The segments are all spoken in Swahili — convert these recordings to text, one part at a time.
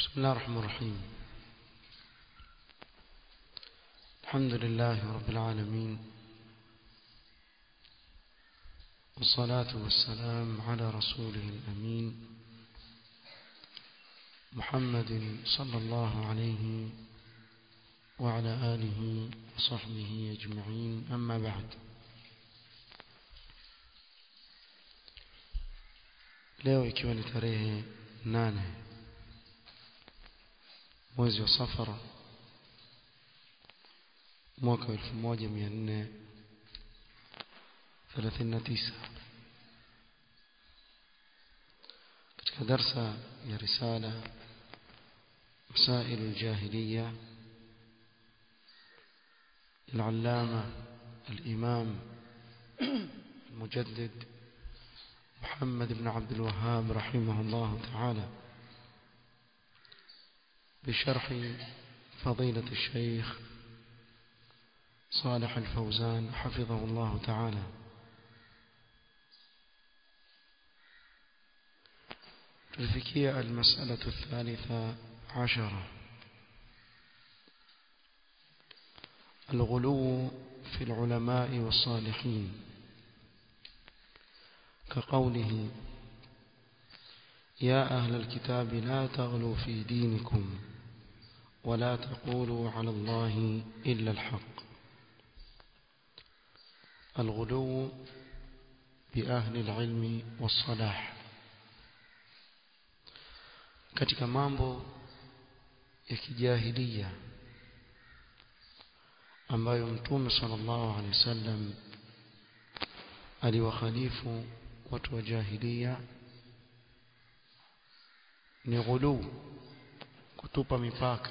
بسم الله الرحمن الرحيم الحمد لله رب العالمين والصلاة والسلام على رسوله الأمين محمد صلى الله عليه وعلى آله وصحبه أجمعين أما بعد leo ikiwa ni tarehe nane mwezi wa safara mwaka wa elfu moja mia nne thelathini na tisa katika darsa ya risala مسائل الجاهلية العلامة الإمام المجدد محمد بن عبد الوهاب رحمه الله تعالى بشرح فضيلة الشيخ صالح الفوزان حفظه الله تعالى تلفكية المسألة الثالثة عشرة الغلو في العلماء والصالحين كقوله يا أهل الكتاب لا تغلوا في دينكم ولا تقولوا على الله إلا الحق الغلو بأهل العلم والصلاح katika mambo ya kijahilia ambayo mtume sallallahu alaihi wasallam aliwakhalifu watu wa jahilia ni ghulu kutupa mipaka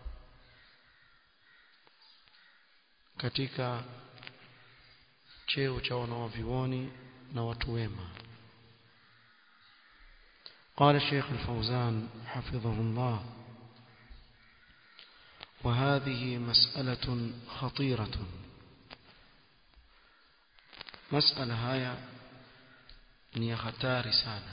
katika cheo cha wanawavioni na watu wema قال الشيخ الفوزان حفظه الله وهذه مسألة خطيرة مسألة هاي ni hatari sana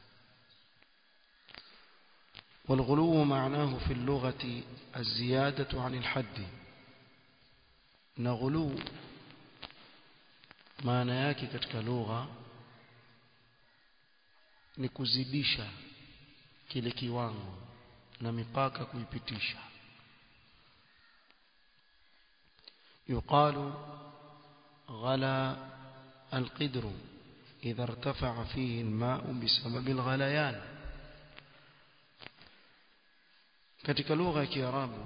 والغلو معناه في اللغة الزيادة عن الحد نغلو maana yake katika lugha ni kuzidisha kile kiwango na mipaka kuipitisha yuqalu ghala alqidru إذا ارتفع فيه الماء بسبب الغليان katika lugha ya Kiarabu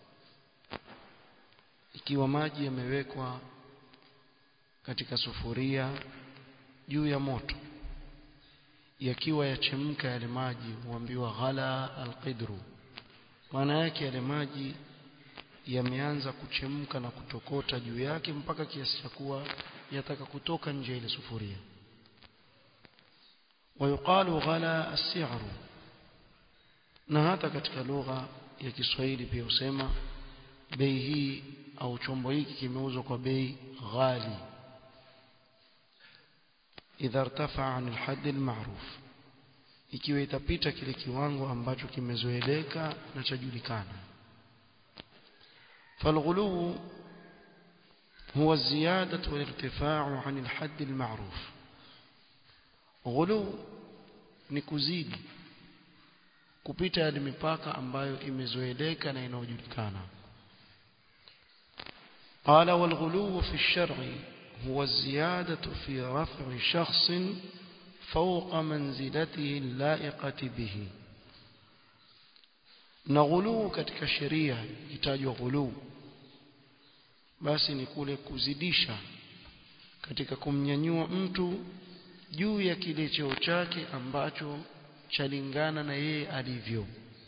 ikiwa maji yamewekwa katika sufuria juu ya moto yakiwa yachemka yale maji huambiwa ghala alqidru maana yake yale maji yameanza kuchemka na kutokota juu yake mpaka kiasi cha kuwa yataka kutoka nje ile sufuria ويقال غلا السعر na hata katika lugha ya Kiswahili pia usema bei hii au chombo hiki kimeuzwa kwa bei ghali idha irtafa an alhad almaruf ikiwa itapita kile kiwango ambacho kimezoeleka na chajulikana falghulu huwa ziyadatu walirtifa'u an alhad almaruf ghulu ni kuzidi kupita yale mipaka ambayo imezoeleka na inayojulikana قال والغلو في الشرع هو الزيادة في رفع شخص فوق منزلته اللائقة به نغلو katika sheria itajwa ghulu basi ni kule kuzidisha katika kumnyanyua mtu juu ya kile cheo chake ambacho chalingana na yeye alivyo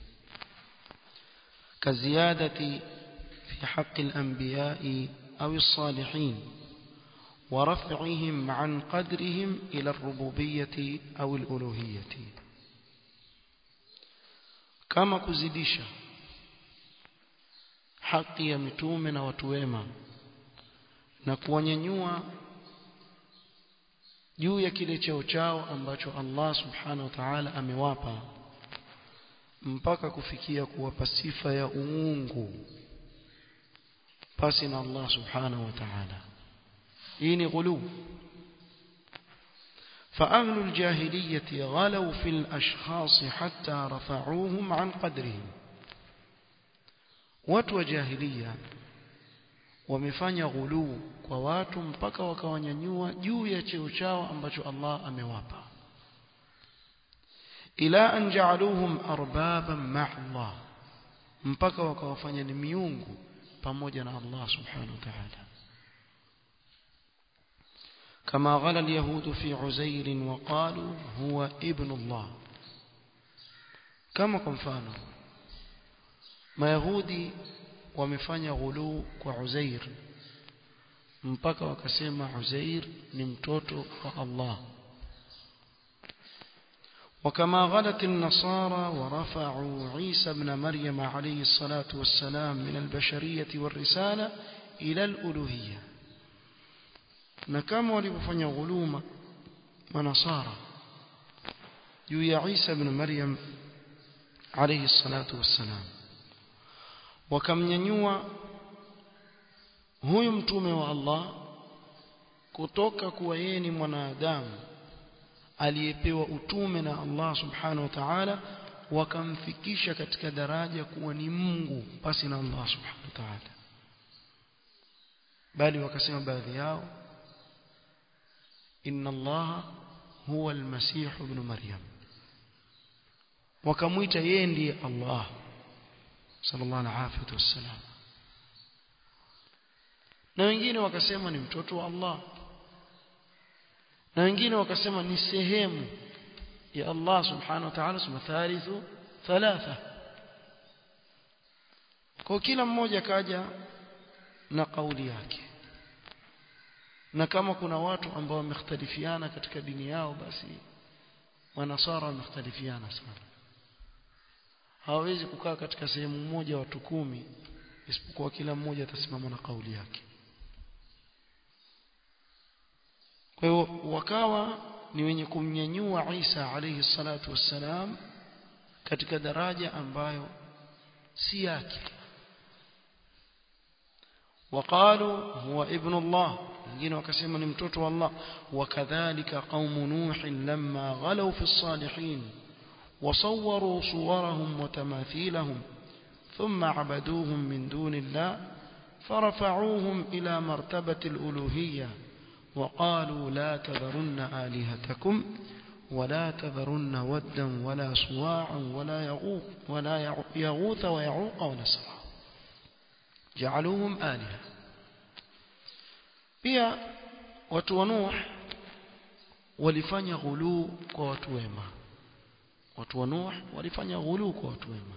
kaziadati fi haqqi al-anbiya'i aw as-salihin ورفعهم عن قدرهم إلى الربوبية أو الألوهية كما كزديشا حق يا متومنا وتويما na kuwanyanyua juu ya kile cheo chao ambacho Allah subhanahu wa ta'ala amewapa mpaka kufikia kuwapa sifa ya uungu pasi na Allah subhanahu wa ta'ala hii ni ghulu فأهل الجاهلية غلوا في الأشخاص حتى رفعوهم عن قدرهم watu wa jahiliya wamefanya ghuluu kwa watu mpaka wakawanyanyua juu ya cheo chao ambacho Allah amewapa ila an ja'aluhum arbaban ma'a Allah mpaka wakawafanya ni miungu pamoja na Allah subhanahu wa ta'ala كما غلا اليهود في عزير وقالوا هو ابن الله كما كمفانو ما يهودي wamefanya ghuluu kwa Uzair mpaka wakasema Uzair ni mtoto wa Allah وكما غلت النصارى ورفعوا عيسى ابن مريم عليه الصلاة والسلام من البشرية والرسالة إلى الألوهية نكما ولبفن غلوم ونصارى يويا عيسى ابن مريم عليه الصلاة والسلام wakamnyanyua huyu mtume wa Allah kutoka kuwa yeye ni mwanadamu aliyepewa utume na Allah subhanahu wa ta'ala wakamfikisha katika daraja kuwa ni Mungu basi na Allah subhanahu wa ta'ala bali wakasema baadhi yao inna Allah huwa al-masih ibn maryam wakamwita yeye ndiye Allah sallallahu alaihi wasallam na wengine wakasema ni mtoto wa Allah na wengine wakasema ni sehemu ya Allah subhanahu wa ta'ala sema thalithu thalatha kwa kila mmoja kaja na kauli yake na kama kuna watu ambao wamekhtalifiana katika dini yao basi wanasara wamekhtalifiana sana hawawezi kukaa katika sehemu moja watu kumi isipokuwa kila mmoja atasimama na kauli yake kwa hiyo wakawa ni wenye kumnyanyua Isa alayhi salatu wassalam katika daraja ambayo si yake وقالوا هو ابن الله wengine wakasema ni mtoto wa Allah wakadhalika qaumu nuh lamma ghalaw fi as-salihin وصوروا صورهم وتماثيلهم ثم عبدوهم من دون الله فرفعوهم إلى مرتبة الألوهية وقالوا لا تذرن آلهتكم ولا تذرن ودا ولا صواعا ولا يغوث ولا يغوث ويعوق ونسرا جعلوهم آلهة pia watu wa Nuh walifanya ghuluu kwa watu wema watu wa Nuh walifanya ghuluu kwa watu wema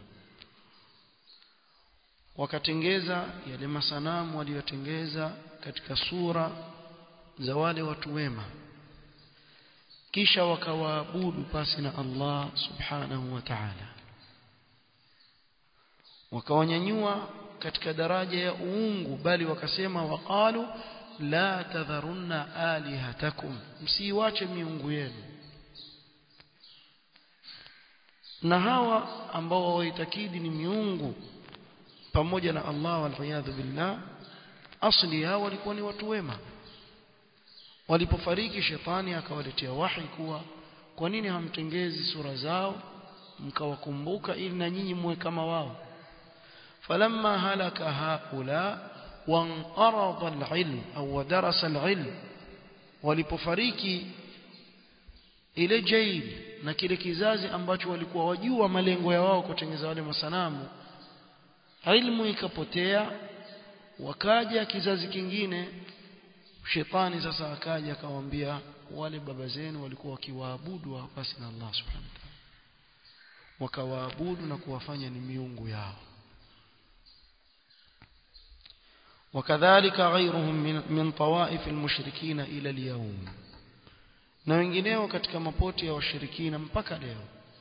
wakatengeza yale masanamu waliyotengeza katika sura za wale watu wema kisha wakawaabudu pasi na Allah subhanahu wa ta'ala wakawanyanyua katika daraja ya uungu bali wakasema waqalu la tadharunna alihatakum msiiwache miungu yenu na hawa ambao waitakidi ni miungu pamoja na Allah waliyadhu billah asli yao walikuwa ni watu wema walipofariki shetani akawaletea wahi kuwa kwa nini hamtengezi sura zao mkawakumbuka ili na nyinyi muwe kama wao falamma halaka haula wanqarada alilm au darasa alilm walipofariki ile jail na kile kizazi ambacho walikuwa wajua malengo ya wao kutengeza wale masanamu ilmu ikapotea wakaja kizazi kingine shetani sasa akaja akawaambia wale baba zenu walikuwa wakiwaabudu basi na Allah subhanahu wa ta'ala wakawaabudu na kuwafanya ni miungu yao وكذلك غيرهم من, من طوائف المشركين إلى اليوم na wengineo katika mapoti ya washirikina mpaka leo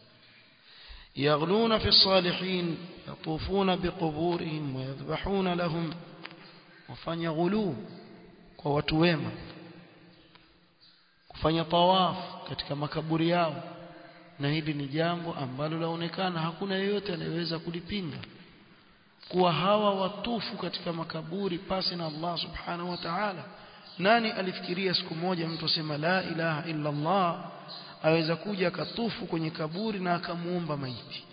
يغلون في الصالحين يطوفون بقبورهم ويذبحون لهم وفanya غلو kwa watu wema kufanya tawaf katika makaburi yao na hili ni jambo ambalo laonekana hakuna yeyote anayeweza kulipinga kuwa hawa watufu katika makaburi pasi na Allah subhanahu wa ta'ala nani alifikiria siku moja mtu asema la ilaha illa Allah aweza kuja akatufu kwenye kaburi na akamuomba maiti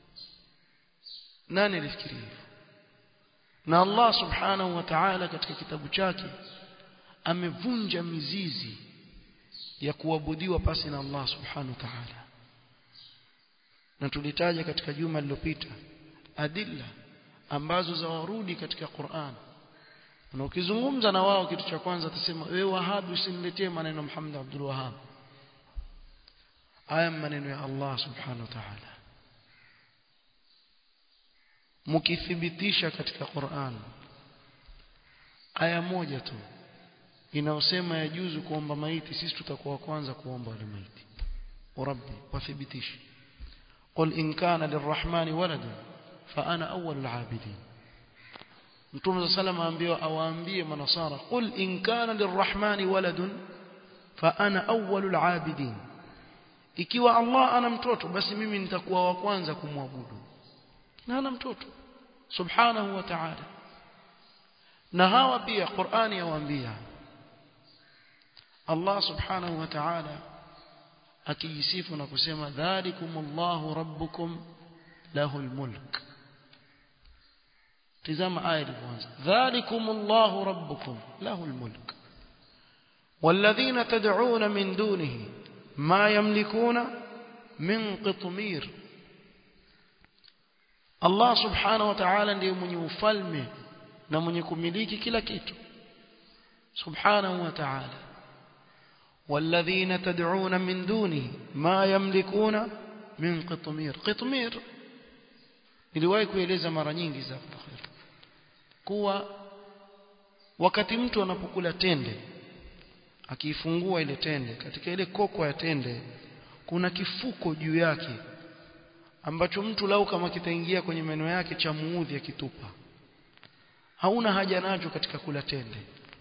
nani alifikiria hivyo na Allah subhanahu wa ta'ala katika kitabu chake amevunja mizizi ya kuabudiwa pasi na Allah subhanahu wa ta'ala na tulitaja katika juma lililopita adilla ambazo zawarudi katika Qur'an na ukizungumza na wao kitu cha kwanza atasema wewe wahabi usiniletee maneno Muhammad Abdul Wahhab haya maneno ya Allah subhanahu wa ta'ala mkithibitisha katika Qur'an aya moja tu inayosema yajuzu kuomba maiti sisi tutakuwa kwanza kuomba wale maiti rabbi wathibitishe qul in kana lirrahmani waladun fa ana awwalul abidin mtume sallallahu aambiwa awaambie manasara qul in kana lirrahmani waladun fa ana awwalul abidin ikiwa Allah ana mtoto basi mimi nitakuwa wa kwanza kumwabudu na ana mtoto subhanahu wa ta'ala na hawa pia Qur'ani yawaambia Allah subhanahu wa ta'ala akijisifu na kusema dhalikumullahu rabbukum lahul mulk tizama aya ilivyoanza dhalikumullahu rabbukum lahul mulk والذين تدعون من دونه ما يملكون من قطمير Allah subhanahu wa ta'ala ndiye mwenye ufalme na mwenye kumiliki kila kitu subhanahu wa ta'ala والذين تدعون من دونه ما يملكون من قطمير قطمير niliwahi kueleza mara nyingi za khair kuwa wakati mtu anapokula tende akiifungua ile tende katika ile koko ya tende kuna kifuko juu yake ambacho mtu lau kama kitaingia kwenye meno yake cha muudhi akitupa hauna haja nacho katika kula tende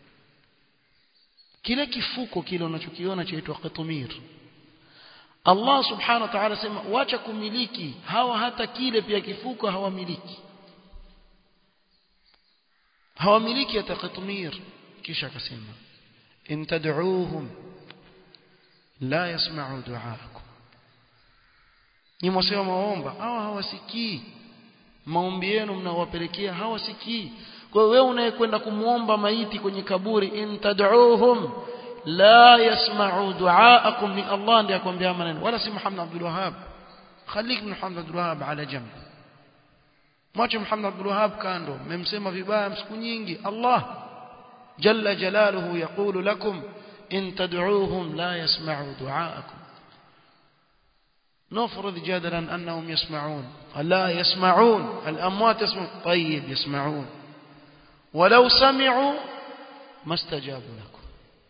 kile kifuko kile unachokiona chaitwa qatumir Allah subhanahu wa ta'ala sema wacha kumiliki hawa hata kile pia kifuko hawamiliki hawamiliki hata qatumir kisha akasema in tad'uuhum la yasma'u du'aakum ni mwasema maomba hawa hawasikii maombi yenu mnawapelekea hawasikii kwa hiyo wewe unayekwenda kumuomba maiti kwenye kaburi in tad'uuhum la yasma'u du'aakum ni Allah ndiye akwambia maneno wala si Muhammad Abdul Wahhab khalik Muhammad Abdul Wahhab ala jamb mwache Muhammad Abdul Wahhab kando mmemsema vibaya siku nyingi Allah jalla jalaluhu yaqulu lakum in tad'uuhum la yasma'u du'aakum نفرض جدلا أنهم يسمعون لا يسمعون الأموات يسمعون طيب يسمعون ولو سمعوا ما استجابوا لكم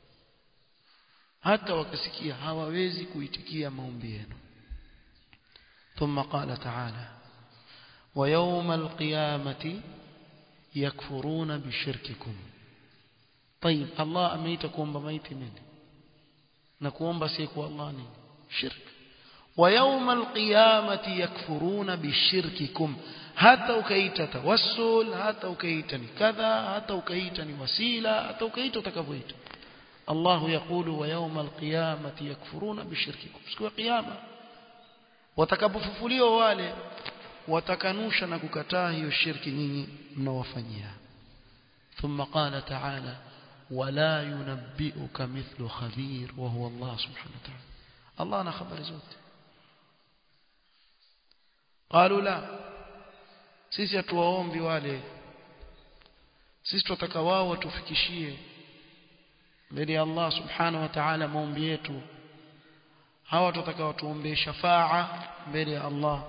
hata wakasikia hawawezi kuitikia maombi yenu ثم قال تعالى ويوم القيامة يكفرون بشرككم طيب الله ameita kuomba maiti nini na kuomba si kwa Allah nini shirk ويوم القيامة يكفرون بشرككم hata ukaita tawassul hata ukaita ni kadha hata ukaita ni wasila hata ukaita utakavyoita الله يقول ويوم القيامة يكفرون بشرككم siku ya kiyama watakapofufuliwa wale watakanusha na kukataa hiyo shirki nyinyi mnawafanyia ثم قال تعالى ولا ينبئك مثل خبير وهو الله سبحانه وتعالى الله انا خبر zote قالوا لا sisi hatuwaombi wale sisi tunataka wao watufikishie mbele ya Allah subhanahu wa ta'ala maombi yetu hawa tutataka watuombee shafaa mbele ya Allah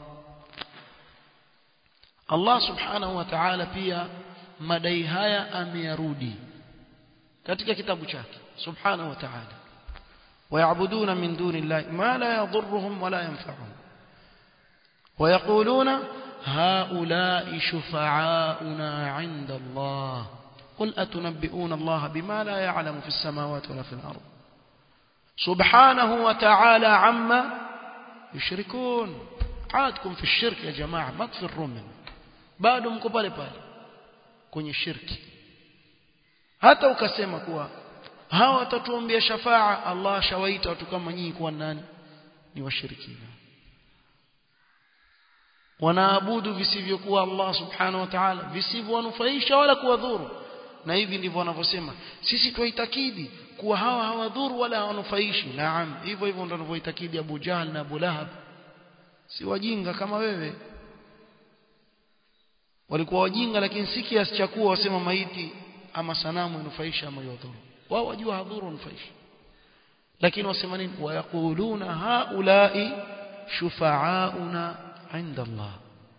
Allah subhanahu wa ta'ala pia madai haya ameyarudi katika kitabu chake subhanahu wa ta'ala ويعبدون من دون الله ما لا يضرهم ولا ينفعهم ويقولون هؤلاء شفعاؤنا عند الله قل أتنبئون الله بما لا يعلم في السماوات ولا في الأرض سبحانه وتعالى عما yushrikun aadkum fi shirk ya jamaa ma tfirun min bado mko pale pale kwenye shirki hata ukasema kuwa hawa watatuombea shafaa Allah shawaita watu kama nyinyi kuwa nani ni washirikina wanaabudu visivyokuwa Allah subhanahu wa ta'ala visivyowanufaisha wala kuwadhuru na hivi ndivyo wanavyosema sisi tuitakidi kuwa hawa hawadhuru wala hawanufaishi naam hivyo hivyo ndio wanavyoitakidi Abu Jahl na Abu Lahab si wajinga kama wewe walikuwa wajinga lakini si kiasi cha kuwa wasema maiti ama sanamu inufaisha ama yadhuru wao wajua hadhuru nufaisha lakini wasema nini wayaquluna haulai shufa'auna 'inda Allah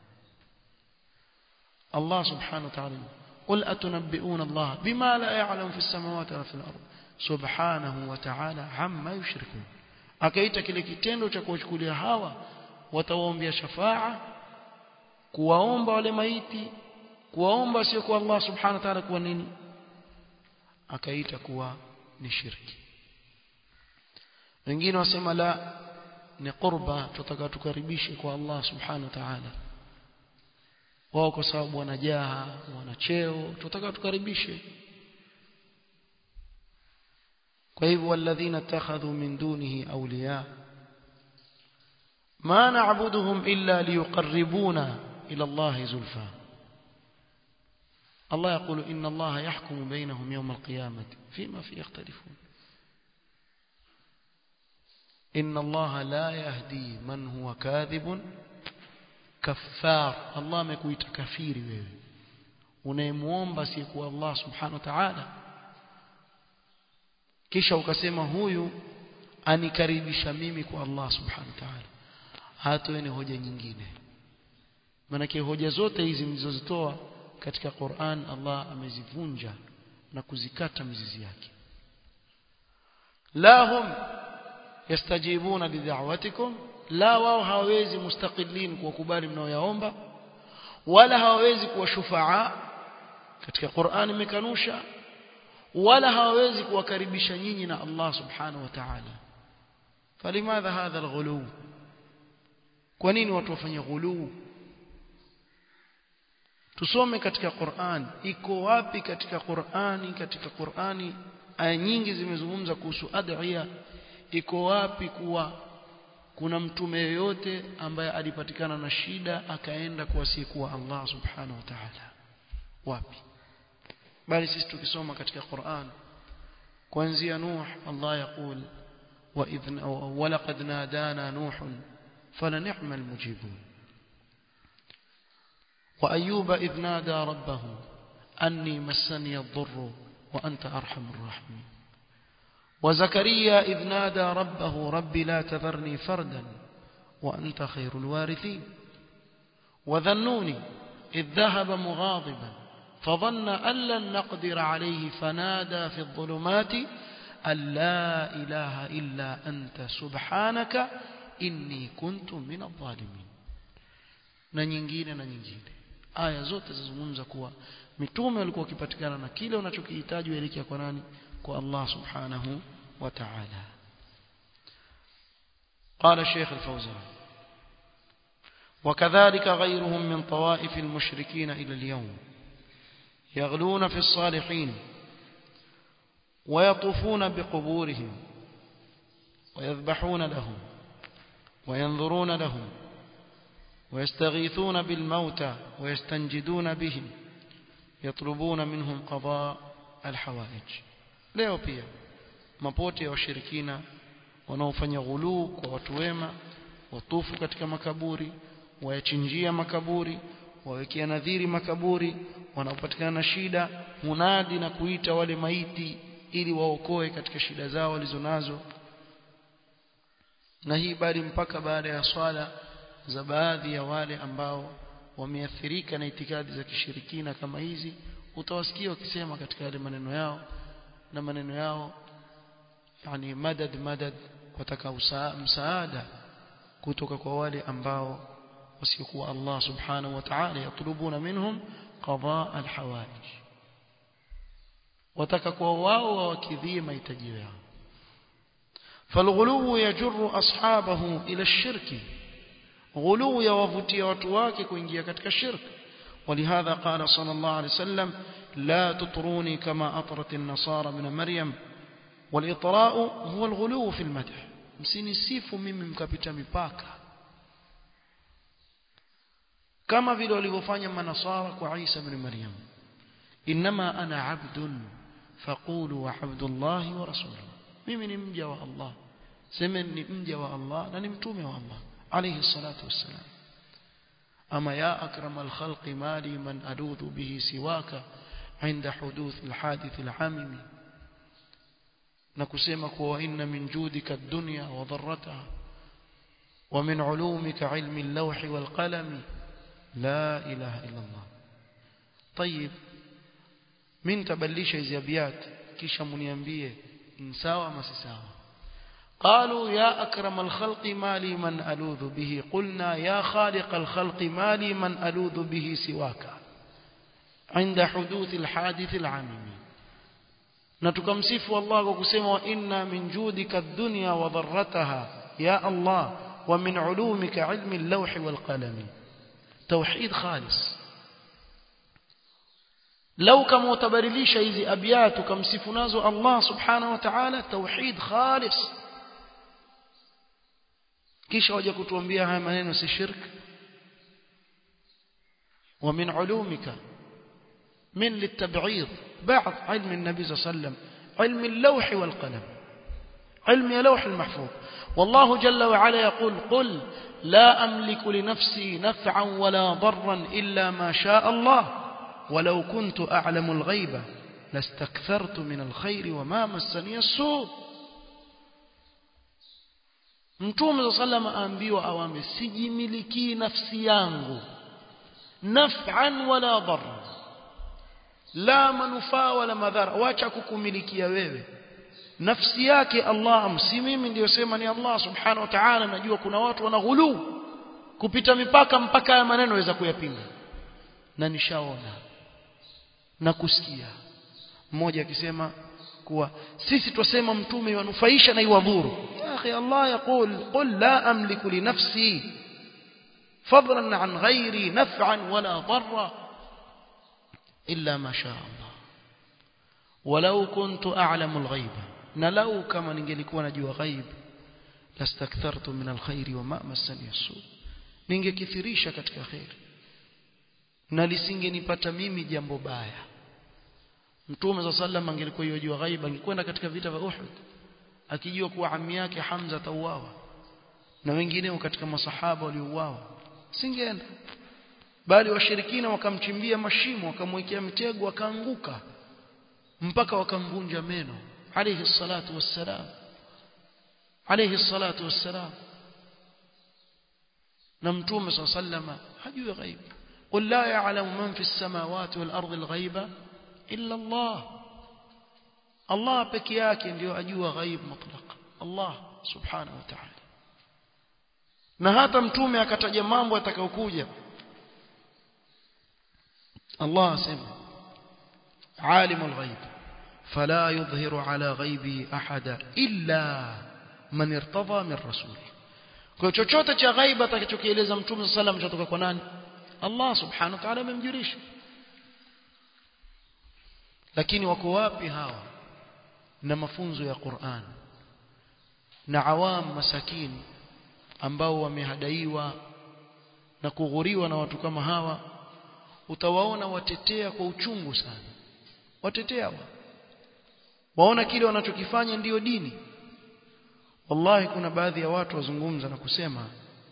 Allah subhanahu wa ta'ala قل أتنبئون الله بما لا يعلم في السماوات ولا في الأرض سبحانه وتعالى عما يشركون akaita kile kitendo cha kuwachukulia hawa watawaombea shafaa kuwaomba wale maiti kuwaomba sio kwa Allah subhanahu wa ta'ala kuwa nini akaita kuwa ni shirki wengine wasema la ni qurba tutaka tukaribishe kwa Allah subhanahu wa ta'ala wao kwa sababu wana jaha wana cheo tutaka tukaribishe kwa hivyo walladhina takhadhu min dunihi awliya ma na'buduhum illa liyuqarribuna ila Allah zulfa الله يقول إن الله يحكم بينهم يوم القيامة فيما فيه يختلفون إن الله لا يهدي من هو كاذب كفار الله amekuita kafiri wewe unayemuomba siyekuwa Allah subhanahu wa ta'ala kisha ukasema huyu anikaribisha mimi kwa Allah subhanahu wa ta'ala hatoeni hoja nyingine maana hoja zote hizi mlizozitoa katika Qur'an Allah amezivunja na kuzikata mizizi yake la hum yastajibuna lid'awatikum la wao hawawezi mustaqillin kuwakubali mnaoyaomba wala hawawezi kuwa shufaa katika Qur'an imekanusha wala hawawezi kuwakaribisha nyinyi na Allah subhanahu wa ta'ala falimadha hadha alghulu kwa nini watu wafanye ghulu tusome katika Qur'an iko wapi katika Qur'ani katika Qur'ani aya nyingi zimezungumza kuhusu adhiya iko wapi kuwa kuna mtume yoyote ambaye alipatikana na shida akaenda kwa asiyekuwa Allah subhanahu wa ta'ala wapi bali sisi tukisoma katika Qur'an kuanzia Nuh Allah yakul wa idhna wa laqad nadana Nuh fala ni'mal mujibun وأيوب إذ نادى ربه أني مسني الضر وأنت أرحم الراحمين وزكريا إذ نادى ربه رب لا تذرني فردا وأنت خير الوارثين وذنوني إذ ذهب مغاضبا فظن أن لن نقدر عليه فنادى في الظلمات أن لا إله إلا أنت سبحانك إني كنت من الظالمين na nyingine na nyingine aya zote zizungumza kuwa mitume walikuwa wakipatikana na kile unachokihitaji uelekea kwa nani kwa Allah subhanahu wa ta'ala قال الشيخ الفوزان وكذلك غيرهم من طوائف المشركين إلى اليوم يغلون في الصالحين ويطوفون بقبورهم ويذبحون لهم وينظرون لهم ويستغيثون بالموتى ويستنجدون بهم يطلبون منهم قضاء الحوائج leo pia mapote ya washirikina wanaofanya ghuluu kwa watu wema watufu katika makaburi wayachinjia makaburi wawekea nadhiri makaburi wanaopatikana na shida munadi na kuita wale maiti ili waokoe katika shida zao walizonazo na hii bali mpaka baada ya swala za baadhi ya wale ambao wameathirika na itikadi za kishirikina kama hizi utawasikia wakisema katika yale maneno yao na maneno yao yani madad madad wataka msaada kutoka kwa wale ambao wasiokuwa Allah subhanahu wa ta'ala yatlubuna minhum qadaa alhawaij wataka kwa wao wawakidhie mahitaji yao فالغلو يجر أصحابه إلى الشرك غلو يوفتي وتواك كوينجيا كتك الشرك ولهذا قال صلى الله عليه وسلم لا تطروني كما أطرت النصارى من مريم والإطراء هو الغلو في المدح msinisifu mimi mkapita mipaka kama vile walivyofanya manasara kwa Isa ibn Maryam inma ana abdun faqulu wa abdullahi wa rasuluhu mimi ni mja wa Allah semeni ni mja wa Allah na ni mtume wa Allah alayhi salatu wassalam ama ya akram alkhalqi mali man aludhu bihi siwaka عند حدوث الحادث العاممي نكسمك وإن من جودك الدنيا وضرتها ومن علومك علم اللوح والقلم لا إله إلا الله طيب من تبليش إزيابيات كيشا منينبيه إنساوى ما سساوى قالوا يا أكرم الخلق ما لي من ألوذ به قلنا يا خالق الخلق ما لي من ألوذ به سواك عند حدوث الحادث العاممي نتكمسف الله وكسيما وإنا من جودك الدنيا وضرتها يا الله ومن علومك علم اللوح والقلم توحيد خالص لو كما utabadilisha hizi abiyat ukamsifu nazo Allah subhanahu wa ta'ala tauhid khalis kisha waje kutuambia haya maneno si shirk ومن علومك من للتبعيض بعض علم النبي صلى الله عليه وسلم علم اللوح والقلم علم اللوح المحفوظ والله جل وعلا يقول قل لا أملك لنفسي نفعا ولا ضرا إلا ما شاء الله ولو كنت أعلم الغيب لاستكثرت من الخير وما مسني السوء mtume saa salam aambiwa awambe sijimilikii nafsi yangu naf'an wala dharra la manufaa wala madhara wacha kukumilikia wewe nafsi yake Allah si mimi ndio sema ni Allah subhanahu wa ta'ala najua kuna watu wanaghulu kupita mipaka mpaka ya maneno waweza kuyapinga na nishaona na kusikia mmoja akisema kuwa sisi twasema mtume yanufaisha na iwadhuru ya akhi Allah yakul qul la amliku li nafsi fadlan an ghairi naf'an wala darra illa ma sha Allah walau kuntu a'lamu al-ghaiba na lau kama ningelikuwa najua ghaib lastakthartu min alkhairi wa ma massani as-su ningekithirisha katika khairi na lisingenipata mimi jambo baya mtume za sallam angelikuwa yajua ghaib angekwenda katika vita vya Uhud akijua kuwa ammi yake Hamza tauawa na wengineo katika masahaba waliouawa singeenda bali washirikina wakamchimbia mashimo wakamwekea mitego akaanguka mpaka wakamvunja meno عليه الصلاة والسلام عليه الصلاة والسلام نمتوم صلى الله عليه وسلم حجو غيب قل لا يعلم من في السماوات والأرض الغيب إلا الله الله بكياك ndio ajua ghaib mutlaq Allah subhanahu wa ta'ala na hata mtume akataja mambo atakayokuja Allah asema alimul ghaib فلا يظهر على غيبه أحدا إلا من ارتضى من رسوله kwa chochote cha ghaiba atakachokieleza mtume sallam kutoka kwa nani Allah subhanahu wa ta'ala amemjulisha lakini wako wapi hawa na mafunzo ya Qur'an na awam masakin ambao wamehadaiwa na kughuriwa na watu kama hawa utawaona watetea kwa uchungu sana watetea wa waona kile wanachokifanya ndiyo dini wallahi kuna baadhi ya watu wazungumza na kusema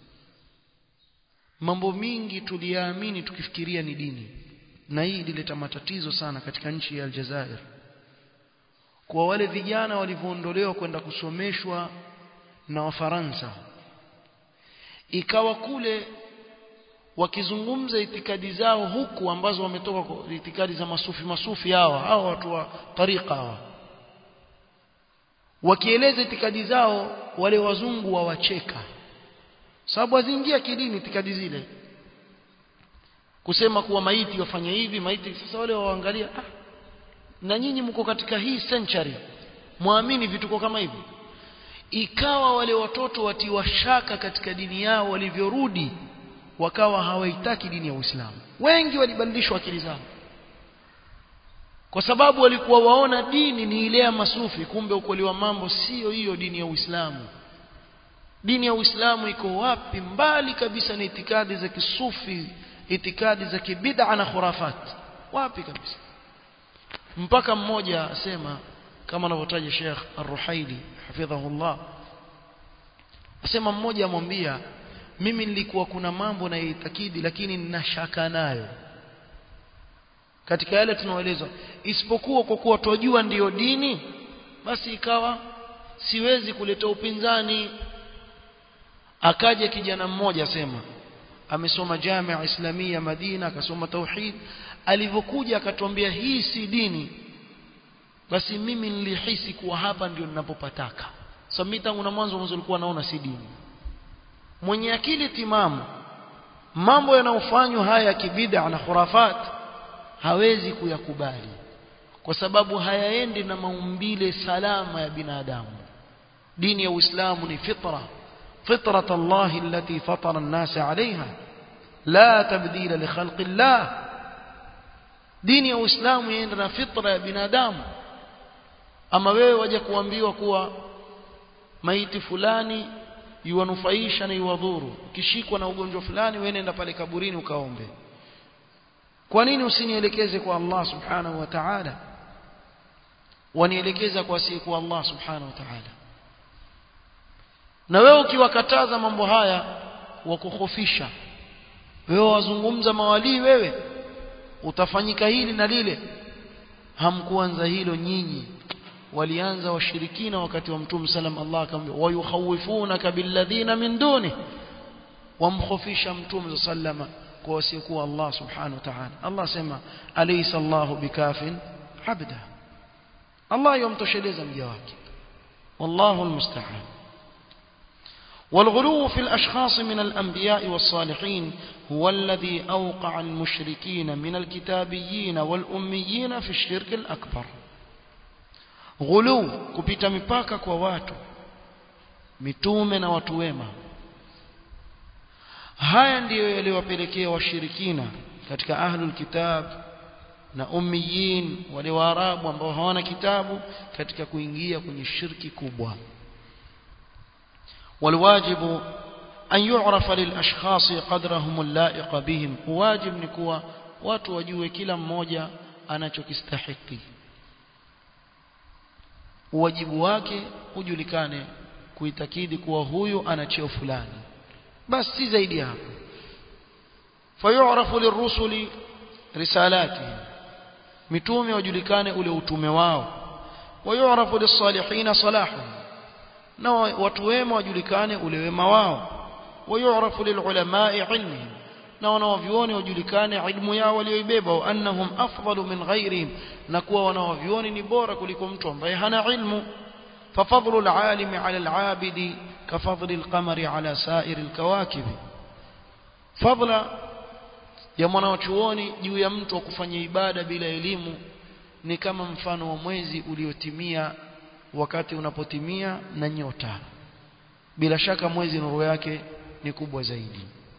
mambo mingi tuliyaamini tukifikiria ni dini na hii ilileta matatizo sana katika nchi ya Aljazair kwa wale vijana walivyoondolewa kwenda kusomeshwa na Wafaransa ikawa kule wakizungumza itikadi zao huku ambazo wametoka kwa itikadi za masufi masufi hawa hawa watu wa tariqa hawa wakieleza itikadi zao wale wazungu wawacheka sababu haziingia kidini itikadi zile kusema kuwa maiti wafanye hivi maiti sasa wale waangalia ah, na nyinyi mko katika hii century muamini vituko kama hivi ikawa wale watoto watiwa shaka katika dini yao walivyorudi wakawa hawaitaki dini ya Uislamu wengi walibadilishwa akili zao kwa sababu walikuwa waona dini ni ile ya masufi kumbe ukweli wa mambo sio hiyo dini ya Uislamu dini ya Uislamu iko wapi mbali kabisa na itikadi za kisufi itikadi za kibid'a na khurafat wapi kabisa mpaka mmoja asema kama anavyotaja Sheikh Ar-Ruhaili hafidhahullah asema mmoja amwambia mimi nilikuwa kuna mambo na itakidi lakini nina shaka nayo katika yale tunaoelezwa isipokuwa kwa kuwa twajua ndiyo dini basi ikawa siwezi kuleta upinzani akaja kijana mmoja sema amesoma Jamia Islamia Madina akasoma tauhid alivyokuja akatuambia hii si dini basi mimi nilihisi kuwa hapa ndio ninapopataka so mimi tangu na mwanzo mwanzo nilikuwa naona si dini mwenye akili timamu mambo yanayofanywa haya ya kibid'a na khurafat hawezi kuyakubali kwa sababu hayaendi na maumbile salama ya binadamu dini ya Uislamu ni fitra فطرة الله التي فطر الناس عليها لا تبديل لخلق الله dini ya Uislamu yaenda na fitra ya binadamu ama wewe waje kuambiwa kuwa maiti fulani yuwanufaisha na yuwadhuru ukishikwa na ugonjwa fulani wewe nenda pale kaburini ukaombe kwa nini usinielekeze kwa Allah subhanahu wa ta'ala wanielekeza kwa si kwa Allah subhanahu wa ta'ala na wewe ukiwakataza mambo haya wakukhofisha wewe wazungumza mawalii wewe utafanyika hili na lile hamkuanza hilo nyinyi walianza washirikina wakati wa mtume salam Allah akamwambia wayukhawifunaka billadhina min duni wamkhofisha mtume sallama kwa wasiokuwa Allah subhanahu wa ta'ala Allah sema alaysa Allahu bikafin abda Allah yomtosheleza mja wake wallahu almusta'an والغلو في الأشخاص من الأنبياء والصالحين هو الذي أوقع المشركين من الكتابيين والأميين في الشرك الأكبر غلو كبيت مباكا كواتو mitume na watu wema haya ndiyo yaliwapelekea washirikina katika ahlul kitab na ummiyin wale waarabu ambao hawana kitabu katika kuingia kwenye shirki kubwa والواجب أن يعرف للأشخاص قدرهم اللائق بهم واجب نكوا watu wajue kila mmoja anachokistahiki wajibu wake ujulikane kuitakidi kuwa huyu ana cheo fulani basi si zaidi hapo fayu'rafu lirrusuli risalatihim mitume wajulikane ule utume wao wayu'rafu lis-salihin salahuhum na watu wema wajulikane ule wema wao wayu'rafu lilulama'i ilmihim na wanawavyuoni wajulikane ilmu yao walioibeba wa annahum afdalu min ghairihim na kuwa wanawavyuoni ni bora kuliko mtu ambaye hana ilmu ففضل العالم على العابد كفضل القمر على سائر الكواكب فضل ya mwanachuoni juu ya mtu wa kufanya ibada bila elimu ni kama mfano wa mwezi uliotimia wakati unapotimia na nyota bila shaka mwezi nuru yake ni kubwa zaidi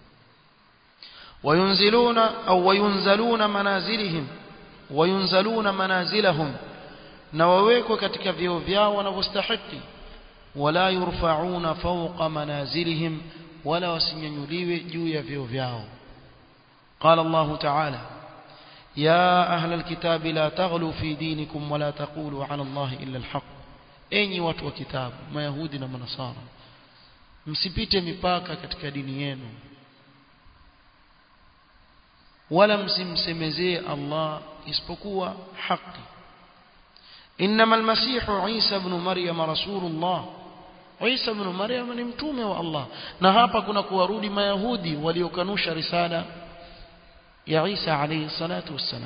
wayunziluna au wayunzaluna manazilihim wayunzaluna manazilahum na wawekwe katika vyeo vyao wanavyostahiki wala yurfauna fawqa manazilihim wala wasinyanyuliwe juu ya vyeo vyao قال الله تعالى يا أهل الكتاب لا تغلوا في دينكم ولا تقولوا على الله إلا الحق enyi watu wa kitabu mayahudi na manasara msipite mipaka katika dini yenu wala msimsemezee Allah isipokuwa haki انما المسيح عيسى ابن مريم رسول الله عيسى ابن مريم ni mtume wa Allah na hapa kuna kuwarudi mayahudi waliokanusha risala ya Isa alayhi salatu wassalam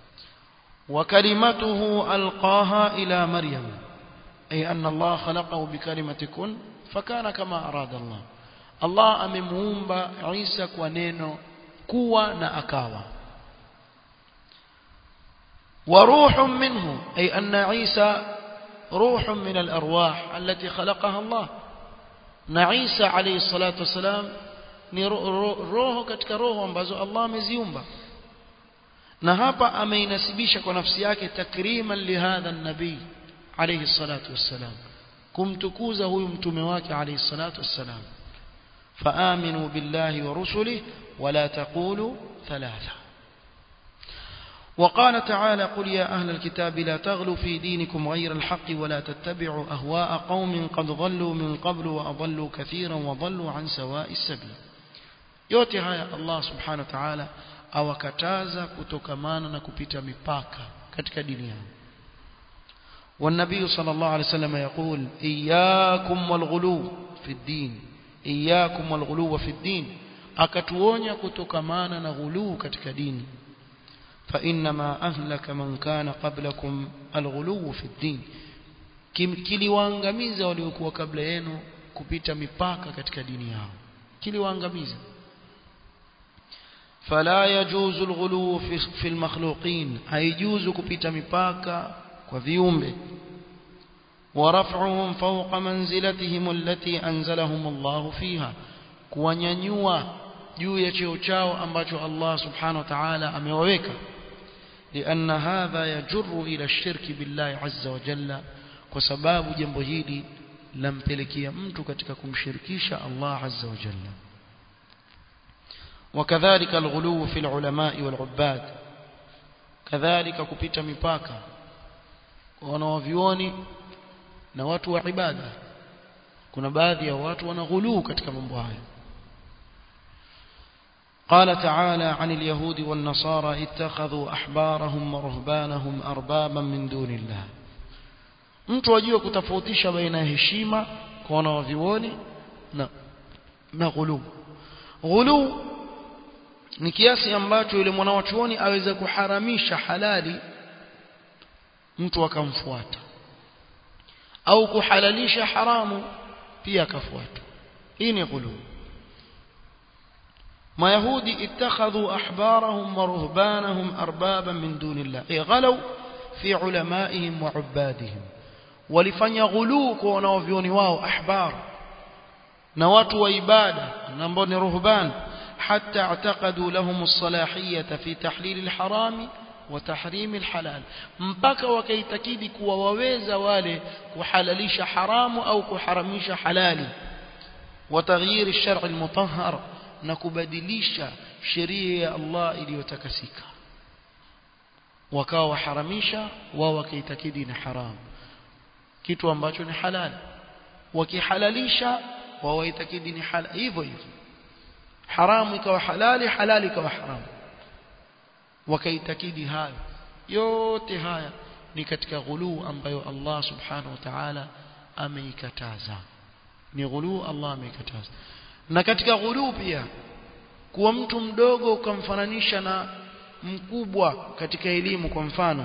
وكلمته ألقاها إلى مريم أي أن الله خلقه بكلمة كن فكان كما أراد الله الله أممومب عيسى كونينو كوا نأكاوا وروح منه أي أن عيسى روح من الأرواح التي خلقها الله na Isa alayhi salatu wasalam ni roho katika roho ambazo Allah ameziumba na hapa ameinasibisha kwa nafsi yake takriman lihadha nabii alayhi salatu wassalam kumtukuza huyu mtume wake alayhi salatu wassalam faaminu billahi wa rusulihi wala taqulu thalatha وقال تعالى قل يا أهل الكتاب لا تغلوا في دينكم غير الحق ولا تتبعوا أهواء قوم قد ضلوا من قبل وأضلوا كثيرا وضلوا عن سواء السبيل yote haya Allah subhanahu wa ta'ala awakataza kutokamana na kupita mipaka katika dini yao والنبي صلى الله عليه وسلم يقول إياكم والغلو في الدين إياكم والغلو في الدين akatuonya kutokamana na ghuluu katika dini فإنما أهلك من كان قبلكم الغلو في الدين kiliwaangamiza waliokuwa kabla yenu kupita mipaka katika dini yao kiliwaangamiza فلا يجوز الغلو في, في المخلوقين هيجوز kupita mipaka kwa viumbe ورفعهم فوق منزلتهم التي أنزلهم الله فيها kuwanyanyua juu ya cheo chao ambacho Allah subhanahu wa ta'ala amewaweka لأن هذا يجر إلى الشرك بالله عز وجل وسباب جنب hili lampelekea mtu katika kumshirikisha Allah azza wa jalla وكذلك الغلو في العلماء والعباد كذلك kupita mipaka wanaovioni na watu wa ibada kuna baadhi ya watu wanaghuluu katika mambo haya قال تعالى عن اليهود والنصارى اتخذوا أحبارهم ورهبانهم أربابا من دون الله mtu ajue kutofautisha baina ya heshima kwa wanaovioni na na ghulu ghulu ni kiasi ambacho yule mwanachuoni aweza kuharamisha halali mtu akamfuata au kuhalalisha haramu pia akafuata hii ni ghulu mayahudi ittakhadhu ahbarahum wa ruhbanahum arbaban min dunillah ay ghalaw fi ulamaihim wa ubadihim walifanya ghuluu kwa wanaovioni wao ahbar na watu wa ibada ambao ni ruhban حتى اعتقدوا لهم الصلاحية في تحليل الحرام وتحريم الحلال mpaka wakaitakidi kuwa waweza wale kuhalalisha haramu au kuharamisha halali وتغيير الشرع المطهر na kubadilisha sheria ya Allah iliyotakasika wakawa waharamisha wao wakaitakidi ni haramu kitu ambacho ni halali wakihalalisha wao waitakidi ni halali hivyo hivyo haramu ikawa halali halali ikawa haramu wakaitakidi hayo yote haya ni katika ghuluu ambayo Allah subhanahu wa ta'ala ameikataza ni ghuluu Allah ameikataza na katika ghuluu pia kuwa mtu mdogo ukamfananisha na mkubwa katika elimu kwa mfano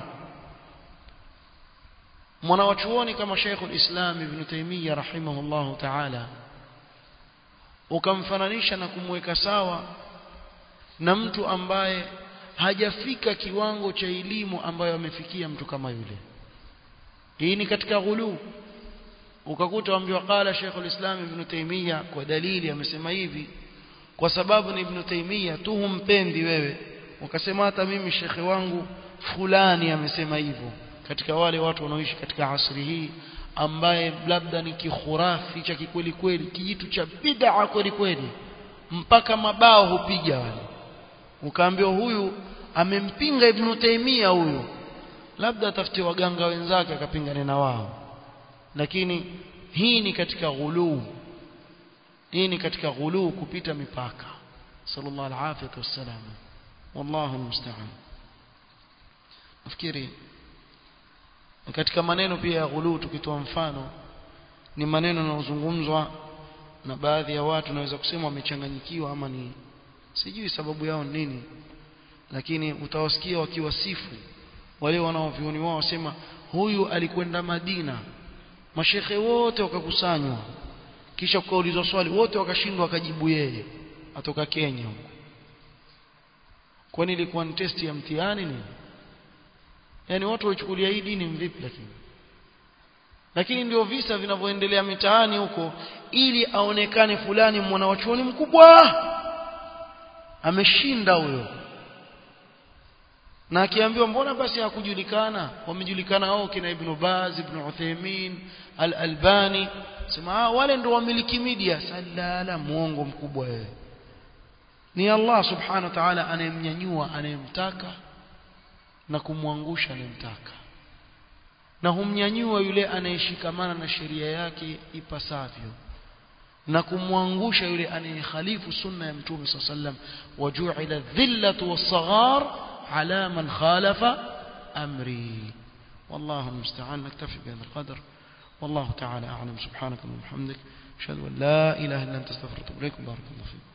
mwanawachuoni kama Sheikhul Islam Ibn Taymiyyah rahimahullahu ta'ala ukamfananisha na kumweka sawa na mtu ambaye hajafika kiwango cha elimu ambayo amefikia mtu kama yule hii ni katika ghulu ukakuta waambiwa qala Sheikhul Islam Ibn Taymiyyah kwa dalili amesema hivi kwa sababu ni Ibn Taymiyyah tu humpendi wewe ukasema hata mimi shekhe wangu fulani amesema hivyo katika wale watu wanaoishi katika asri hii ambaye labda ni kikhurafi cha kikweli kweli kijitu cha bid'a kweli kweli mpaka mabao hupiga wale ukaambiwa huyu amempinga Ibn Taymiyyah huyu labda atafute waganga wenzake akapingane na wao lakini hii ni katika ghuluu hii ni katika ghuluu kupita mipaka sallallahu alaihi wasallam wallahu musta'an nafikiri katika maneno pia ya ghuluu tukitoa mfano ni maneno yanayozungumzwa na baadhi ya watu naweza kusema wamechanganyikiwa ama ni sijui sababu yao nini lakini utawasikia wakiwasifu wale wanaovioni wao wasema huyu alikwenda Madina mashekhe wote wakakusanywa kisha kukaulizwa swali wote wakashindwa akajibu yeye atoka Kenya huko kwani ilikuwa ni testi ya mtihani nini yani watu waichukulia hii dini mvipi lakini lakini ndio visa vinavyoendelea mitaani huko ili aonekane fulani mwanawachuoni mkubwa ameshinda huyo na akiambiwa mbona basi hakujulikana wamejulikana wao kina Ibn Baz Ibn Uthaymeen Al-Albani sema ah wale ndio wamiliki media salala muongo mkubwa wewe ni Allah subhanahu wa ta'ala anayemnyanyua anayemtaka na kumwangusha anayemtaka na humnyanyua yule anayeshikamana na sheria yake ipasavyo na kumwangusha yule anayekhalifu sunna ya mtume صلى الله عليه وسلم وجعل الذلة والصغار على من خالف أمري والله المستعان نكتفي بهذا القدر والله تعالى أعلم سبحانك اللهم وبحمدك أشهد أن لا إله إلا أنت استغفرك وأتوب إليك بارك الله فيك